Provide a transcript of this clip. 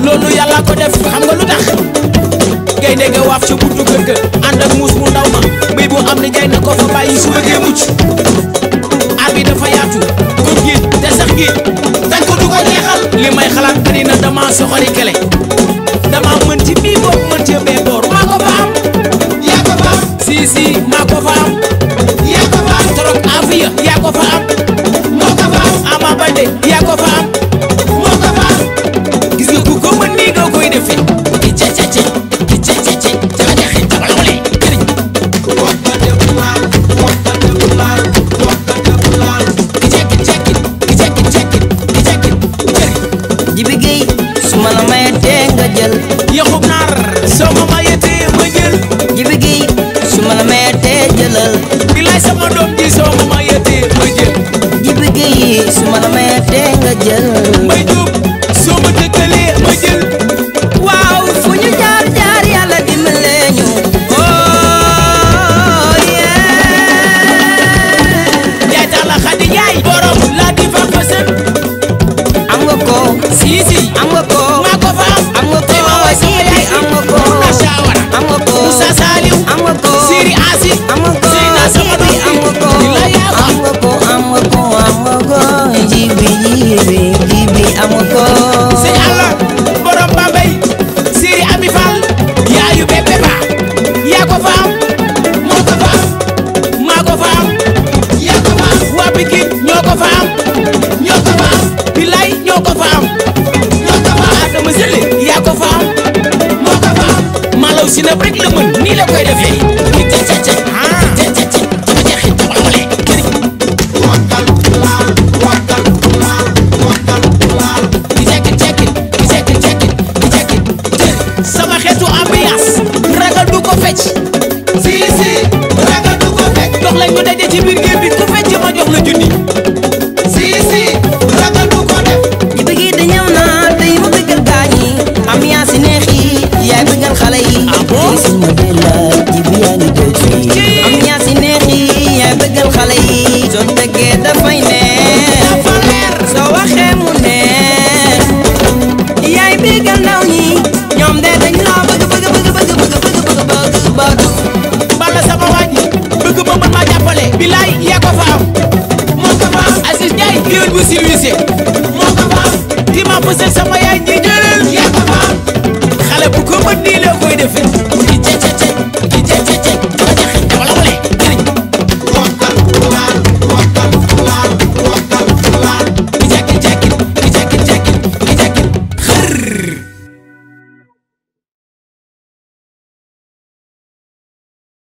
loolu yàlla ko def xam nga lu tax gaynde ga waaf ca buntu kër ga ànd ak muus mu ndaw ma mbéy bu am ni jay na ko fa bàyyi su bëggee mucc aar bi dafa yaatu kon géej te sax géej dañ ko du ko jeexal li may xalaat bari na dama soxori kele dama mën ci bii boor mën ci bee boor maa ko fa am yaa ko fa am si si maa ko fa am yaa ko fa am torop afiya yaa ko fa am moo ko fa am ama bande yaa ko fa am moo ko fa am gis nga ku ko mën nii nga koy defee ki ce ce ce ki ce ce ce jaba jaxe jaba lawale këriñ ki cekki cekki ki cekki cekki ki cekki këriñ Jibi Gueye su ma la mayatee nga jël yaxub naar soo ma mayetee ma jël Jibi Gueye su ma la mayatee jëlal bilaay sama doom ji soo ma mayetee ma jël Jibi Gueye su ma la mayatee nga jël may jóob soo ma dëkkalee ma jël waaw fu ñu jaar jaar yàlla dimbale ñu oh yeah yaay tax la xadi yaay borom laa di fa fasen am nga ko si si am nga ko maa ko fa am am nga ko tey ma woy sama yaay am nga ko Muna Shawara am nga ko Moussa Saliou am nga ko Siri Asi am nga ko Seyna sama doom am nga ko bi la yaa am nga ko am nga ko am nga ko jibi jibi jibi am nga ko sëñ Alla borom Bambey Siri Ami Fall yaayu bébé ba yaa ko fa am moo ko fa am maa ko fa am yaa ko fa am waa Pikine ñoo ko fa am ñoo ko fa am Bilay ñoo ko fa am ñoo ko fa am Adama Sele yaa ko fa am moo ko fa am Malaw si na rek la mën nii la koy defee ki ce ce ce ah ce ce ce jaba jeexi jaba lawale këriñ ki cekki cekki ki cekki cekki ki cekki cëri sama xeetu ambiance ragal du ko fecc si si ragal du ko fecc dox lañ ko daje ci biir géej bi ku fecc ma jox la junni si si ragal du ko def jibi gi di ñëw na tey ma bëggal gaañi ambiance yi neex yi yaay bëggal xale yi Ah bon? tey suma bella jibi yaa ngi toog fii Ci. ambiance yi neex yi yaay bëggal xale yi soo tëggee dafay neex dafa leer soo waxee mu neex yaay bëggal ndaw ñi ñoom de dañ la bëgg bëgg bëgg bëgg bëgg bëgg bëgg bëgg bëgg bala sama wàññi bëgg ma mën maa jàppale bilaay yaa ko fa am moo ko fa am Aziz Ndiaye géwél bu silwisé moo ko fa am ki ma fësal sama yaay ji jëlal yaa ko fa am xale bu ko mën nii la koy defee